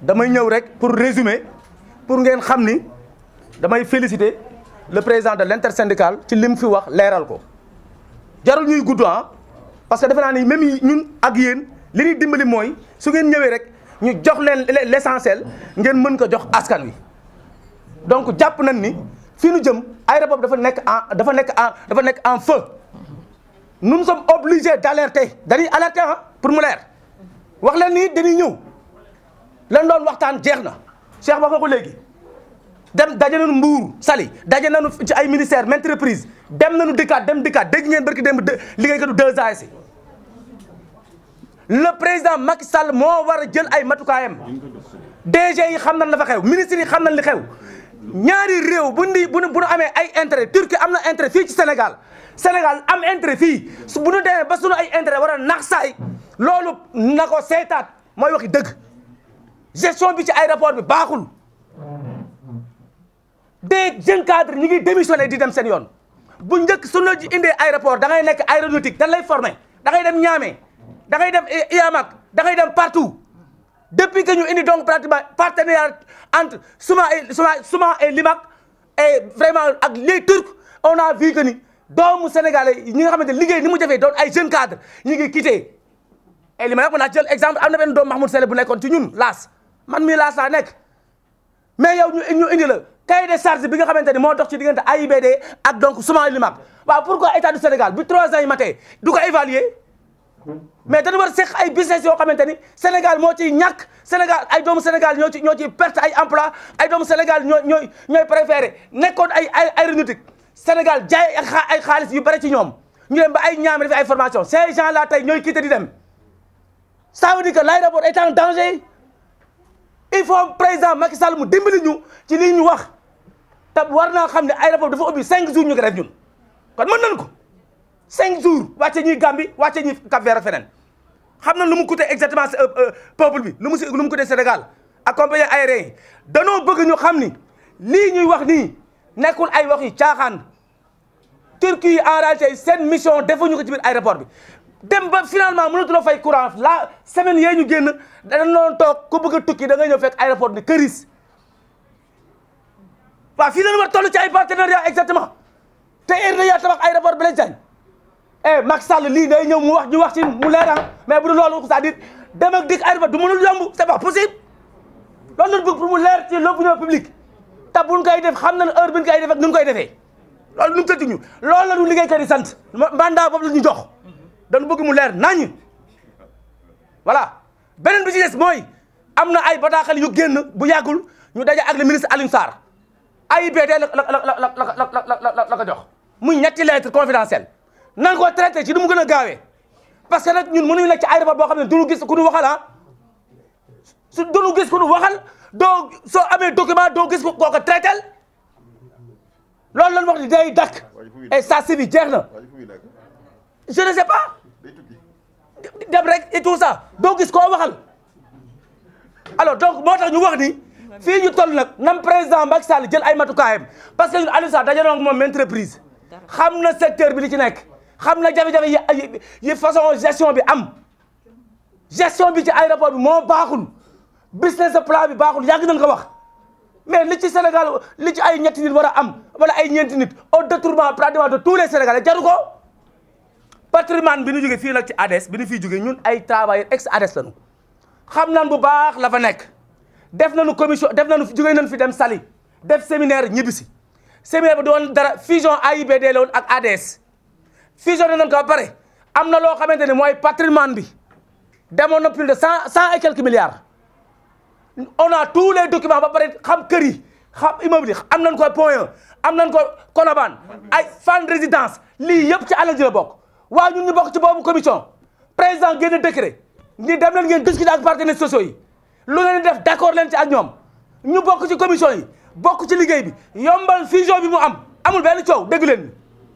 damay ñëw rek pour résumer pour ngeen xam ni damay féliciter le président de l'intersyndicale ci lim fi wax leeral ko jarul ñuy gudd ah parce que defe naa ni même ñun ak yéen li ñuy dimbali mooy su ngeen ñëwee rek ñu jox leen l'essentiel ngeen mën ko jox askan wi donc jàpp nañ ni fi ñu jëm aéroport dafa nekk en dafa nekk en dafa nekk en feu nous sommes obligés d'alerter dañuy alerter ah pour mu leer wax leen ni dañuy ñëw lan doon waxtaan jeex na Cheikh wax nga ko léegi dem daje nañu Mbour Saly daje nañu ci ay ministère maintes reprises dem nañu dikkaat dem dikkaat dégg ngeen barki dem liggéeykatu deux ans si le président Macky Sall moo war a jël ay matukaayam DG yi xam nañ la fa xew ministres yi xam nañ li xew ñaari réew bu ndi bu bu nu amee ay intérêt Turquie am na intérêt fii ci Sénégal Sénégal am intérêt fii su bu nu demee ba sunu ay intérêt war a nax saay loolu na ko seetaat mooy waxi dëgg gestion bi ci aéroport bi baaxul des jeunes cadres ñi ngi démissionné di dem seen yoon bu njëkk su la ji indee aéroport da ngay nekk aéronautique dañ lay formé da ngay dem Niamey da ngay dem IAMAC da ngay dem partout depuis que ñu indi donc pratiquement partenariat entre Souma et Souma Souma et Limac et vraiment ak les Turcs on a vu que ni doomu sénégalais ñi nga xamante liggéey ni mu jafee doon ay jeunes cadres ñu ngi quitté et li may wax mën naa jël exemple am na benn doomu Mahmoud Sele bu nekkoon ci ñun laas man mii laas laa nekk mais yow ñu ñu indi la cahier de charge bi nga xamante ni moo dox ci diggante AIBD ak donc Souma et Limac waaw pourquoi état du Sénégal bi trois ans yi matee du ko évaluer mais dañu war a seq ay business yoo xamante ni Sénégal moo ciy ñàkk Sénégal ay doomu Sénégal ñoo ci ñoo ciy perte ay emploi ay doomu Sénégal ñoo ñooy ñooy préféré nekkoon ay ay aéronautique Sénégal jaay ay xaalis yu bari ci ñoom ñu dem ba ay ñaame def ay formation ces gens là tey ñooy quitté di dem ça veut dire que l'aéroport est en danger il faut président Macky Sall mu dimbali ñu ci lii ñu wax te war naa xam ne aéroport dafa ubbi cinq jours ñu ko def ñun kon mën nañu ko cinq jours wàcce ñuy Gambie wàcce ñuy Cap Vert feneen xam na lu mu coûté exactement peuple bi lu mu si lu mu coûté Sénégal ak compagnie aérienne yi danoo bëgg ñu xam ni lii ñuy wax nii nekkul ay wax yi caaxaan Turquie en réalité seen mission defuñu ko ci biir aéroport bi dem ba finalement mënatuloo fay courant la semaine yee ñu génn dañ doon toog ku bëgg a tukki da nga ñëw fekk aéroport ni këris waaw fii lañu war toll ci ay partenariat exactement te heure na yaa tabax aéroport Blaise Diagne eh Macky Sall lii day ñëw mu wax ñu wax ci mu leeral mais bu dul loolu c'est-à-dire dem ak dikk aéroport du mënul yomb c'est pas possible loolu lañ bëgg pour mu leer ci l'opinion publique te buñ koy def xam nañ heure bi ñu koy def ak nu ñu koy defee loolu nu mu tëdd ñu loolu la ñu liggéeykat yi sant mandat boobu la ñu jox dañu bëgg mu leer nañ voilà beneen bi ci des mooy am na ay bataaxal yu génn bu yàggul ñu daje ak le ministre Alioune Sarr AIBD la la la la la la la ko jox muy ñetti lettre confidentielle nan ko traité ci du mu gën a gaawee parce que nag ñun mënuñu nekk ci aéroport boo xam ne du ñu gis ku ñu waxal ah su du ñu gis ku ñu waxal doo soo amee document doo gis ko koo ko traité loolu lañ wax ni day dakk et ça si bi jeex na je ne sais pas dem rek et tout ça doo gis koo waxal alors donc moo tax ñu wax ni fii ñu toll nag nam président Macky Sall jël ay matukaayam parce que ñun Aliou Sall daje na ak moom entreprise xam na secteur bi li ci nekk xam na jafe-jafe yi yi façon gestion bi am gestion bi ci aéroport bi moo baaxul business plan bi baaxul yàgg nañ ko wax mais li ci Sénégal li ci ay ñetti nit war a am wala ay ñeenti nit au détournement pratiquement de tous les Sénégalais jaru ko patrimoine bi ñu jógee fii nag ci ADS bi ñu fiy jógee ñun ay travailleurs ex ADS lañu xam nan bu baax la fa nekk def nañu commission def nañu jógee nañu fi dem Saly def séminaire ñibbisi séminaire bi doon dara fusion AIBD la woon ak ADS fusion nañ ko ba pare am na loo xamante ne mooy patrimoine bi demoon na plus de cent cent et quelques milliards on a tous les documents ba pare xam kër yi xam immeuble yi am nañ ko point am nañ ko Colobane ay fan résidence lii yëpp ci alal ji la bokk waaw ñun ñu bokk ci boobu commission président génn décret ni dem leen ngeen discuter ak partenaires sociaux yi lu ngeen def d'accord leen ci ak ñoom ñu bokk ci commission yi bokk ci liggéey bi yombal fusion bi mu am amul benn coow dégg leen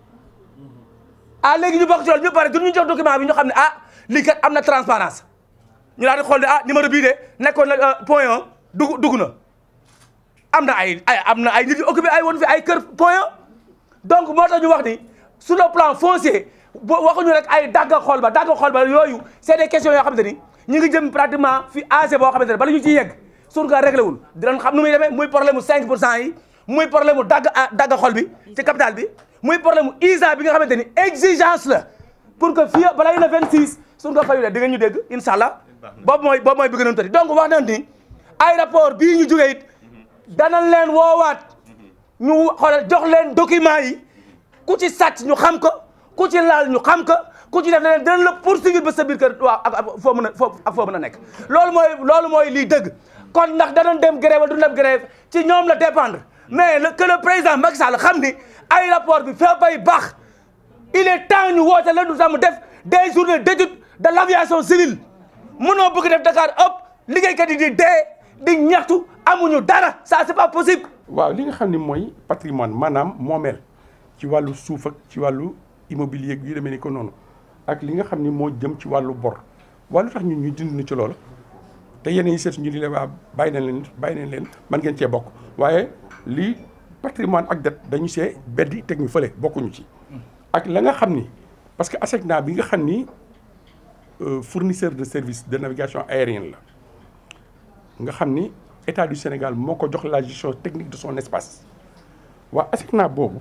ah léegi ñu bokk ci loolu ñu pare du ñu jox document bi ñu xam ne ah lii kat am na transparence ñu daal di xool ne ah numéro bii de nekkoon na point 1 dugg dugg na am na ay ay am na ay nit yu occupé ay woon fi ay kër point 1 donc moo tax ñu wax ni sur le plan foncier boo waxuñu rek ay dagga xool ba dagga xool ba yooyu c'est des questions yoo xamante ni ñu ngi jëm pratiquement fi âgé boo xamante ne bala ñu ciy yegg suñu kaa réglé wul dinañ xam nu muy demee muy problème mu 5 pour cent yi muy problème mu dagg dagg xol bi ci capital bi muy problème mu ISA bi nga xamante ni exigence la pour que fii balay le 26 suñu ko fayulee di nga ñu dégg incha allah boobu mooy boobu mooy bi gënoon tëri donc wax nañ ni aéroport bii ñu jógee it danañ leen woowaat ñu xoolal jox leen document yi ku ci sàcc ñu xam ko ku ci laal ñu xam ko ku ci def leneen dinañ la poursuivre ba sa biir kër waaw ak ak foo mën a foo ak foo mën a nekk loolu mooy loolu mooy lii dëgg kon ndax danañ dem grève wala du dem grève ci ñoom la dépendre mais le que le président Macky Sall xam ni aéroport bi fa bay baax il est temps ñu woote la du tax mu def des journées d'étude de l'aviation civile mënoo bëgg def Dakar ëpp liggéeykat yi di dee di ñaxtu amuñu dara ça c'est pas possible. waaw li nga xam ni mooy patrimoine maanaam moomeel ci wàllu suuf ak ci wàllu immobilier yu demee ni ko noonu ak li nga xam ni moo jëm ci wàllu bor wàllu tax ñun ñu dindi na ci loolu te yeneen yi seet ñu di leen waa bàyyi nañ leen bàyyi nañ leen man ngeen cee bokk waaye lii patrimoine ak dette dañu see beddi teg ñu fële bokkuñu ci. ak la nga xam ni parce que ASECNA bi nga xam ni fournisseur de service de navigation aérienne la nga xam ni état du Sénégal moo ko jox la gestion technique de son espace waa ASECNA boobu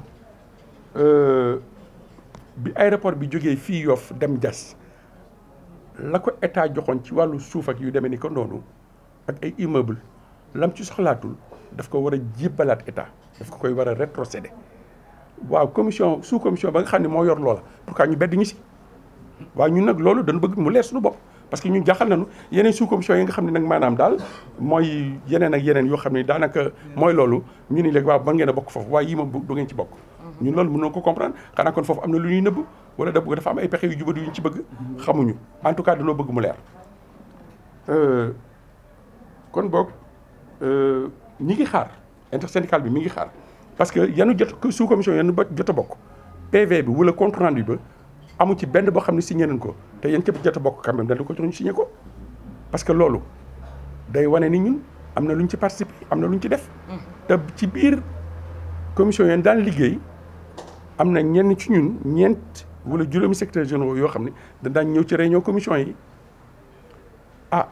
bi aéroport bi jógee fii Yoff dem Diass la ko état joxoon ci wàllu suuf ak yu demee ni ko noonu ak ay immeuble lam ci soxlaatul daf ko war a jébbalaat état daf ko koy war a rétrocéder waaw commission sous commission ba nga xam ne moo yor loola pourquoi ñu bedd ñu si waaw ñun nag loolu dañu bëgg mu leer suñu bopp parce que ñun jaaxal nañu yeneen sous commission yi nga xam ne nag maanaam daal mooy yeneen ak yeneen yoo xam ne daanaka mooy loolu ñu ni léegi waaw mën ngeen a bokk foofu waaye yii moom du ngeen ci bokk ñun loolu mënoo ko comprendre xanaa kon foofu am na lu ñuy nëbb wala da dafa am ay pexe yu jubadu yu ñu ci bëgg xamuñu en tout cas dañoo bëgg mu leer kon boog ñi ngi xaar intersyndical bi mi ngi xaar parce que yanu jot sous commission yanu ba jot a bokk PV bi wala compte rendu ba amu ci benn boo xam ne signé nañ ko te yéen képp jot a bokk quand même dañ ko jox ñu signé ko parce que loolu day wane ni ñun am na lu ñu ci participé am na lu ñu ci def. te ci biir commission yéen daan liggéey am na ñenn ci ñun ñeent wala juróomi secrétaires généraux yoo xam ne dañ daan ñëw ci réunion commission yi ah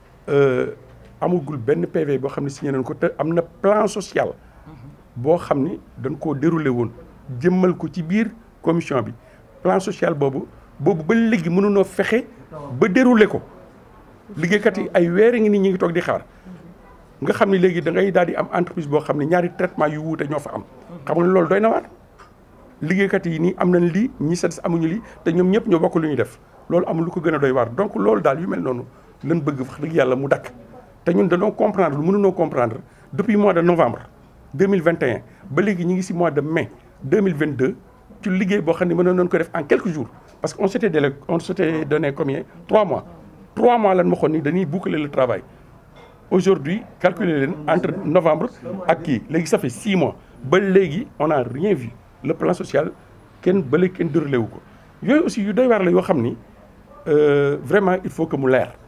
amugul benn PV boo xam ne signé nañ ko te am na plan social. boo xam ni dañ koo déroulé woon jëmmal ko ci biir commission bi plan social boobu boobu ba léegi mënunoo fexe ba déroulé ko liggéeykat yi ay weer ngi ni ñi ngi toog di xaar nga xam ni léegi da ngay daal di am entreprise boo xam ne ñaari traitement yu wuute ñoo fa am xam nga loolu doy na waar liggéeykat yi nii am nañ lii ñi sa des amuñu lii te ñoom ñëpp ñoo bokk lu ñuy def loolu amul lu ko gën a doy waar donc loolu daal yu mel noonu lañ bëgg wax dëgg yàlla mu dakk te ñun dañoo comprendre lu mënunoo comprendre depuis mois de novembre 2021 ba léegi ñu ngi ci mois de mai 2022 ci liggéey boo xam ne mënoon nañu ko def en quelques jours parce que on s'était délai on s'était donné combien trois mois trois mois lan ma xoon ni dañuy boucler le travail aujourd'hui calculer leen entre novembre ak kii léegi ça fait six mois ba léegi on a rien vu le plan social kenn ba léegi kenn déroulé wu ko yooyu aussi yu doy waar la yoo xam ni vraiment il faut que mu leer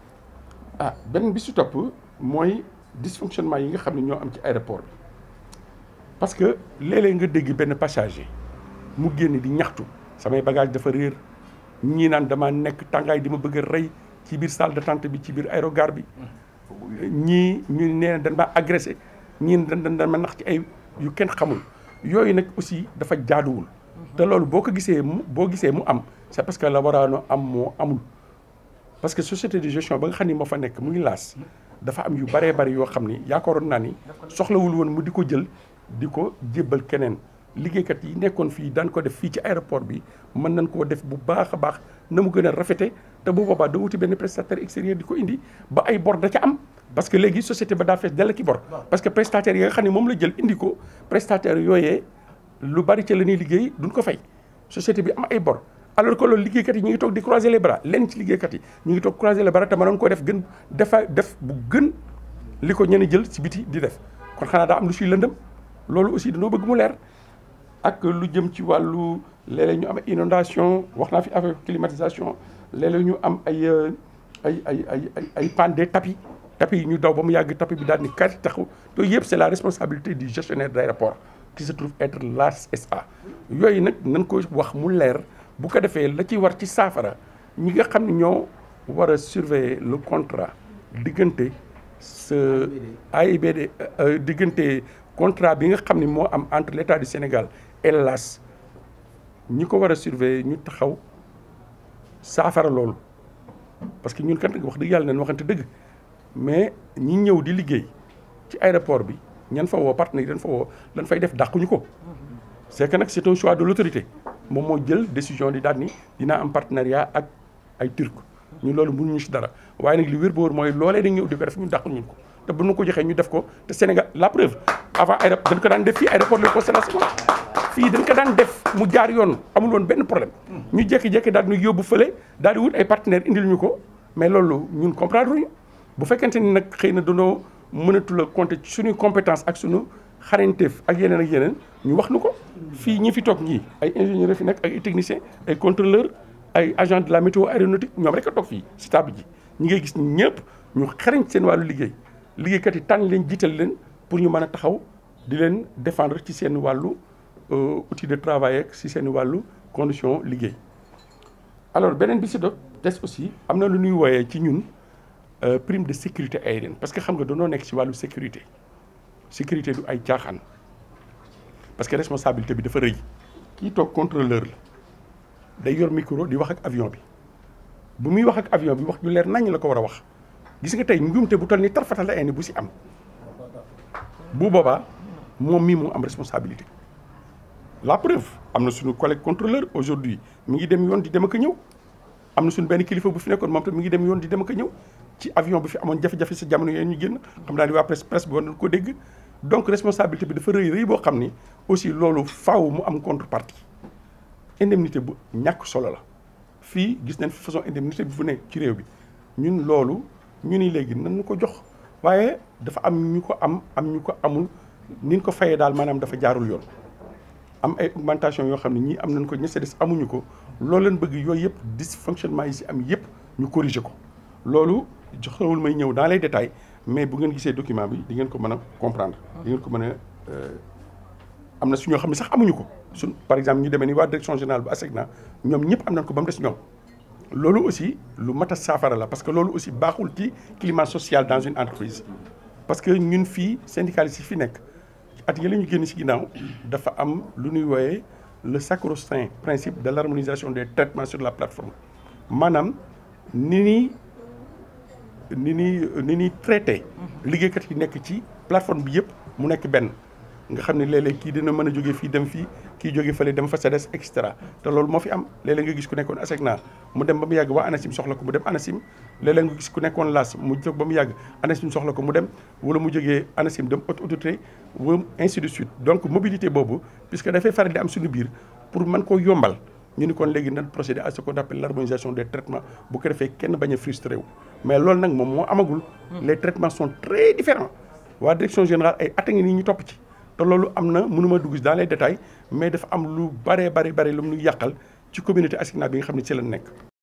ah benn bi su topp mooy dysfonctionnement yi nga xam ne ñoo am ci aéroport bi parce que léeg-léeg nga dégg benn passager mu génn di ñaxtu samay bagage dafa réer ñii naan dama nekk tàngaay di ma bëgg a rey ci biir salle d'attente bi ci biir aérogare bi ñii ñu nee dañ ma agressé ñii dañ dañ ma nax ci ay yu kenn xamul yooyu nag aussi dafa jaaduwul te loolu boo ko gisee mu boo gisee mu am c'est parce que la waraano am moo amul parce que société de gestion ba nga xam ni moo fa nekk muy laas dafa am yu bëree bëri yoo xam ni yaakaaroon naa ni soxlawul woon mu di ko jël di ko jébbal keneen liggéeykat yi nekkoon fii daan ko def fii ci aéroport bi mën nañ koo def bu baax a baax na mu gën a rafete te bu boobaa da wuti benn prestataire extérieur di ko indi ba ay bor da ca am parce que léegi société ba daa fees dell ki bor parce que prestataire yi nga xam ne moom la jël indi ko prestataire yooyee lu bari ca la ñuy liggéey duñ ko fay société bi am ay bor alors que loolu liggéeykat yi ñu ngi toog di croiser les bras lenn ci liggéeykat yi ñu ngi toog croiser les bras te mënoon ko def gën defa def bu gën li ko ñenn jël ci biti di def kon xanaa daa am lu suy lëndëm loolu aussi dañoo bëgg mu leer ak lu jëm ci wàllu léeg-léeg ñu am inondation wax naa fi affaire climatisation léeg-léeg ñu am ay ay ay ay ay ay panne des tapis tapis yi ñu daw ba mu yàgg tapis bi daal ni kat taxu yooyu yëpp c'est la responsabilité du gestionnaire d'aéroport qui se trouve être l'AS SA yooyu nag nañ ko wax mu leer bu ko defee la ci war ci saafara ñi nga xam ne ñoo war a surveiller le contrat diggante sa AIBD diggante contrat bi nga xam ni moo am entre l' état du Sénégal et l'AS ñi ko war a surveiller ñu taxaw saafara loolu parce que ñun kat wax dëgg yàlla nañ waxante dëgg mais ñi ñëw di liggéey ci aéroport bi ñan fa woo partenaire yi dañ fa woo dañ fay def dàquñu ko c' est que nag c' est un choix de l' autorité moom moo jël décision di daal ni dinaa am partenariat ak ay turc ñu loolu mënuñu si dara waaye nag li wér ba wóor mooy loolee dañ ñëw di ko def ñu dàqul ñu ko te bu ñu ko joxee ñu def ko te Sénégal la preuve avant aéroport dañ ko daan def fii aéroport de Constellation fii dañ ko daan def mu jaar yoon amul woon benn problème ñu jékki-jékki daal di yóbbu fële daal di wut ay partenaires indil ñu ko mais loolu ñun comprendre ñu bu fekkente ni nag xëy na danoo mënatul a compter ci suñuy compétence ak suñu xarañteef ak yeneen ak yeneen ñu wax nu ko fii ñi fi toog ñii ay ingénieurs fi nekk ak ay techniciens ay contrôleurs ay agents de la météo aéronautique ñoom rek a toog fii si table ji ñi ngay gis ñëpp ñu xarañ seen wàllu liggéey liggéeykat yi tànn leen jiital leen pour ñu mën a taxaw di leen défendre ci seen wàllu outil de travail ak si seen wàllu condition liggéey alors beneen bi si do des aussi am na lu ñuy wooyee ci ñun prime de sécurité aérienne parce que xam nga dañoo nekk ci wàllu sécurité sécurité du ay caaxaan parce que responsabilité bi dafa rëy kii toog contrôleur la day yor micro di wax ak avion bi bu muy wax ak avion bi wax ju leer nañ la ko war a wax gis nga tey njuumte bu toll ni tarfatal la ay ni bu si am bu boobaa moom mii moo am responsabilité la preuve am na suñu collègue contrôleur aujourd'hui mi ngi dem yoon di dem ak a ñëw am na suñu benn kilifa bu fi nekkoon moom tam mi ngi dem yoon di dem ak a ñëw ci avion bi fi amoon jafe-jafe sa jamono yooyu ñu génn xam naa ni waa presse presse bi war nañ ko dégg donc responsabilité bi dafa rëy rëy boo xam ni aussi loolu faaw mu am contrepartie indemnité bu ñàkk solo la fii gis nañ fi façon indemnité bi fu nekk ci réew bi ñun loolu ñu ni léegi nan ñu ko jox waaye dafa am ñu ko am am ñu ko amul ni ñu ko fayee daal maanaam dafa jaarul yoon am ay augmentation yoo xam ne ñii am nañ ko ña des amuñu ko loolu leen bëgg yooyu yëpp dysfonctionnement yi si am yëpp ñu corriger ko loolu joxewul may ñëw dans les détails mais bu ngeen gisee document bi di ngeen ko mën a comprendre di ngeen ko mën a am na su ñoo xam ne sax amuñu ko suñ par exemple ñu demee ni waa direction générale bu ASECNA ñoom ñëpp am nañ ko ba mu des ñoom loolu aussi lu mat a saafara la parce que loolu aussi baaxul ci climat social dans une entreprise parce que ñun fii syndicalistes yi fi nekk at yële ñu génn ci ginnaaw dafa am lu ñuy wooyee le sacro-saint principe de l'harmonisation des traitements sur la plateforme maanaam ni ñuy ni ñuy ni ñuy traité liggéeykat yi nekk ci plateforme bi yëpp mu nekk benn nga xam ne léeg-léeg kii dina mën a jógee fii dem fii kii jóge fële dem fa SEDES et cetera te loolu moo fi am léeg-léeg nga gis ku nekkoon ASECNA mu dem ba mu yàgg waa ANACIM soxla ko mu dem ANACIM léeg-léeg nga gis ku nekkoon LAS mu jóg ba mu yàgg ANACIM soxla ko mu dem wala mu jógee ANACIM dem haute autorité wala ainsi de suite donc mobilité boobu puisque dafay faral di am suñu biir pour mën koo yombal ñu ni kon léegi nan procéder à ce qu'on appelle l'harmonisation des traitements bu ko defee kenn bañ a frustré wu mais loolu nag moom moo amagul les traitements sont très différents waa direction générale ay at a ngi nii ñu topp ci te loolu am na mënuma dugg dans les détails mais dafa am lu bare bare bare lu mu yàqal ci communauté ASECNA bi nga xam ne ci la nekk